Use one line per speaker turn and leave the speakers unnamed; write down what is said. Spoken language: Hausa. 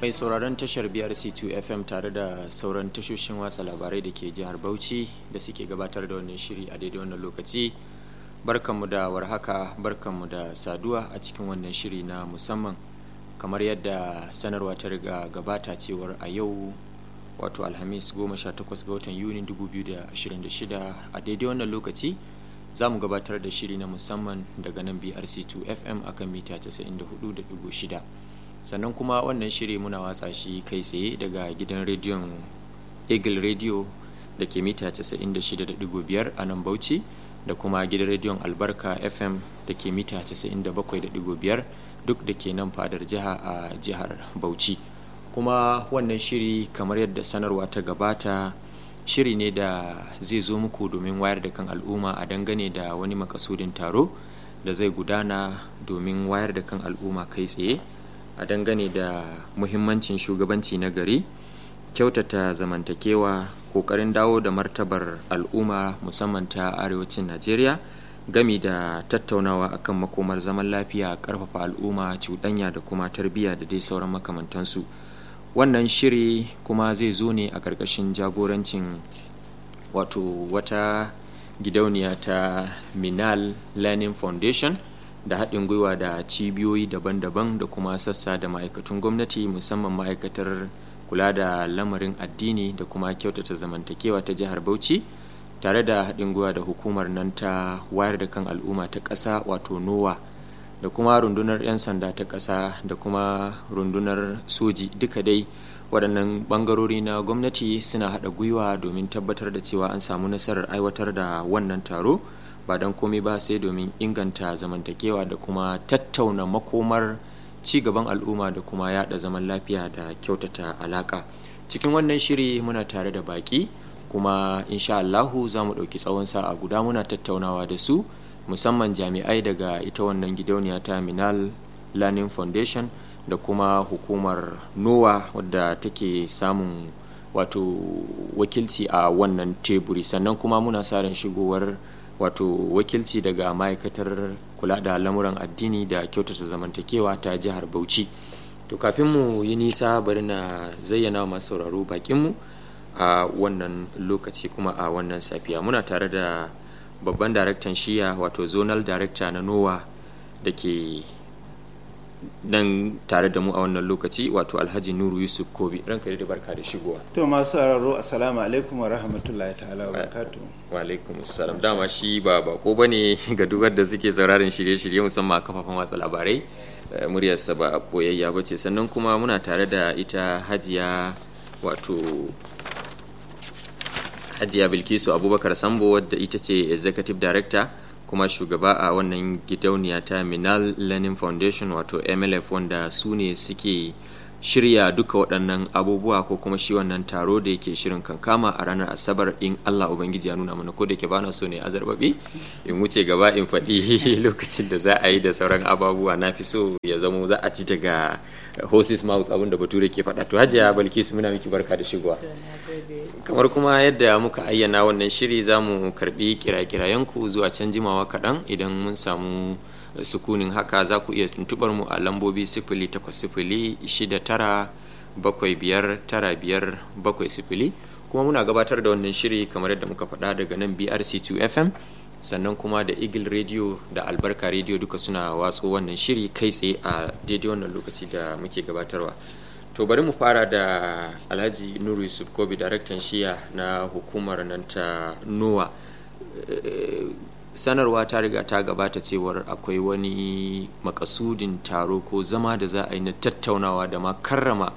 mai sauraron tashar BRC2 FM tare da sauran tashoshin watsa labarai da ke jihar Bauchi da suke gabatar da wannan shiri a daidai wannan lokaci. Barkanmu da warhaka, barkanmu da saduwa a cikin wannan shiri na musamman. Kamar yadda sanarwa ta riga gabata cewar a yau wato Alhamis 18 ga watan Yuni 2026 a daidai wannan lokaci za mu gabatar da shiri na musamman daga nan BRC2 FM akan mita 94.6. sannan kuma wannan shiri muna watsa shi kai tsaye daga gidan rediyon eagle radio da ke mita 96.5 a nan bauchi da kuma gidan rediyon albarka fm da ke mita 97.5 duk da ke nan fadar jiha a jihar bauchi kuma wannan shiri kamar yadda sanarwa ta gabata shiri ne da zai zo muku domin wayar da kan al'umma a dangane da wani makasudin taro da zai gudana domin wayar da kan al'umma kai tsaye a dangane da muhimmancin shugabanci na gari kyautata zamantakewa kokarin dawo da martabar al'umma musamman ta arewacin najeriya gami da tattaunawa akan makomar zaman lafiya karfafa al'umma cuɗanya da kuma tarbiyya da dai sauran makamantansu wannan shiri kuma zai zo ne a ƙarƙashin jagorancin wato wata gidauniya ta minal learning foundation da haɗin gwiwa da cibiyoyi daban-daban da kuma sassa da ma'aikatun gwamnati musamman ma'aikatar kula da lamarin addini da kuma kyautata zamantakewa ta jihar bauchi tare da haɗin gwiwa da hukumar nan ta wayar da kan al'umma ta ƙasa wato nowa da kuma rundunar 'yan sanda ta ƙasa da kuma rundunar soji duka dai waɗannan ɓangarori na gwamnati suna haɗa gwiwa domin tabbatar da cewa an samu nasarar aiwatar da wannan taro ba don komai ba sai domin inganta zamantakewa da kuma tattauna makomar cigaban al'umma da kuma yada zaman lafiya da kyautata alaka cikin wannan shiri muna tare da baki kuma insha Allahu za mu ɗauki tsawon sa'a guda muna tattaunawa da su musamman jami'ai daga ita wannan gidauniya ta minal learning foundation da kuma hukumar nowa wadda take samun wato wakilci a wannan teburi sannan kuma muna sa ran shigowar wato wakilci daga ma'aikatar kula da lamuran addini da kyautata zamantakewa ta jihar bauchi to kafin mu yi nisa bari na zayyana masu sauraro bakinmu a wannan lokaci kuma a wannan safiya muna tare da babban daraktan shiya wato zonal director na nowa da ke nan tare da mu a wannan lokaci wato alhaji nuru yusuf kobi ranka da barka da shigowa
to masu sauraro assalamu alaikum wa rahmatullahi ta'ala wa barakatu
wa alaikum assalam dama shi ba bako bane ga dubar da suke sauraron shirye-shirye musamman a kafafen watsa labarai muryarsa ba boyayya ba ce sannan kuma muna tare da ita hajiya wato hajiya bilkisu abubakar sambo wadda ita ce executive director kuma shugaba a wannan gidauniya ta minal learning foundation wato mlf wanda su ne suke shirya duka waɗannan abubuwa ko kuma shi wannan taro da yake shirin kankama a ranar asabar in allah ubangiji ya nuna mana ko da ke bana so ne azarbabi in wuce gaba in faɗi lokacin da za a yi da sauran ababuwa na fi so ya zamo za a ci daga horses mouth abin da bature ke faɗa to hajiya balkisu muna miki barka da shigowa kamar kuma yadda muka ayyana wannan shiri za mu karbi kira-kirayenku zuwa can jimawa kaɗan idan mun samu sukunin haka za ku iya tuntubar mu a lambobi sifili takwas sifili shida tara bakwai biyar tara biyar bakwai sifili kuma muna gabatar da wannan shiri kamar yadda muka faɗa daga nan brc2 fm sannan kuma da eagle radio da albarka radio duka suna watso wannan shiri kai tsaye a daidai wannan lokaci da muke gabatarwa to bari mu fara da alhaji nuru yusuf kobi daraktan shiya na hukumar nan ta nowa sanarwa ta riga ta gabata cewar akwai wani makasudin taro ko zama da za a yi na tattaunawa da ma karrama